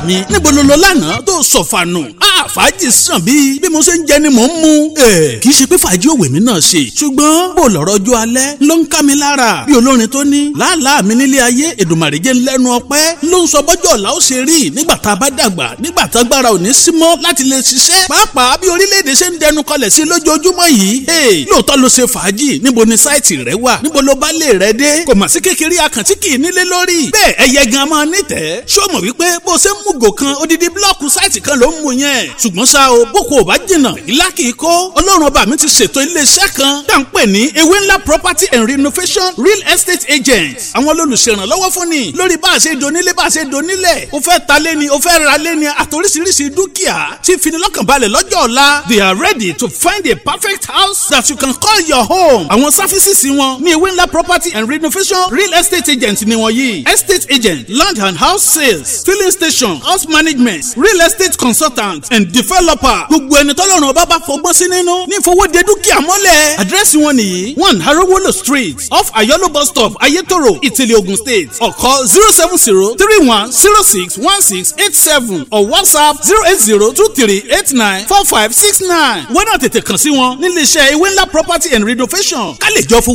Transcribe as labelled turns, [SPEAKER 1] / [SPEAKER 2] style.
[SPEAKER 1] mi níbo ló lọ lánàá tó sọ̀fànù fàájì sàn bíi bí mo ṣe ń jẹ ni mò ń mu. kì í ṣe pé fàájì òwe mi náà ṣe ṣùgbọ́n bó lọ́rọ̀ ọjọ́ alẹ́ ló ń ká mi lára bí olórin tó ní làálàá mi nílé ayé èdùmàrè jẹ́ lẹ́nu ọpẹ́ ló ń sọ bọ́jọ́ ọ̀la ó ṣe rí nígbà tá a bá dàgbà nígbà tá agbára ò ní sí mọ́ láti lè ṣiṣẹ́ pàápàá bí orílẹ̀-èdè ṣe ń dẹnu kọlẹ̀ sí lójoojúmọ́ yìí lóòótọ́ ló ṣe fàájì níbo ni sáìtì rẹ wà níbo ló bá lè rẹ dé kò mà sí kékeré akàntí kì í nílé lórí bẹ́ẹ̀ ẹyẹ gan máa nítẹ̀ẹ́ ṣó mọ̀ wípé bó ṣe ń mú gò kan odidi blọ́ọ̀kù sáìtì kan ló ń mu yẹn ṣùgbọ́n ṣá o boko ò bá jìnnà ìlà kìí kó ọlọ́run ọba mi ti ṣètò iléeṣẹ́ kan tá à ń pè ní ewé ńlá property and renovation real estate agent àwọn olùṣèrànlọ́wọ́ fún ni lórí bá a ṣe donílé bá a ṣe donílẹ̀ o fẹ́ ta lé ni o fẹ́ ra lé ni àtòríṣiríṣi dúkìá tí finilọ́kànbalẹ̀ lọ́jọ́ ọ̀la they are ready to find a perfect house that you can call your home àwọn sáfísìsì wọn ní ewé ńlá property and renovation real estate agent ni wọ́n yìí estate agent land and house sales filling station house management real estate consultant and developer gbogbo ẹni tọ́lọ́run ọba bá fọgbọ́n sí nínú ní ìfowóde dúkìá mọ́lẹ̀. àdírẹ́sì wọn nìyí one harowolo street off ayolo bus stop ayetoro ìtìlẹ̀ ogun state ọ̀kọ́ zero seven zero three one zero six one six eight seven or whatsapp zero eight zero two three eight nine four five six nine. wọ́n náà tètè kàn sí wọn nílé iṣẹ́ ewé ńlá property and renovation ká lè jọ fowó.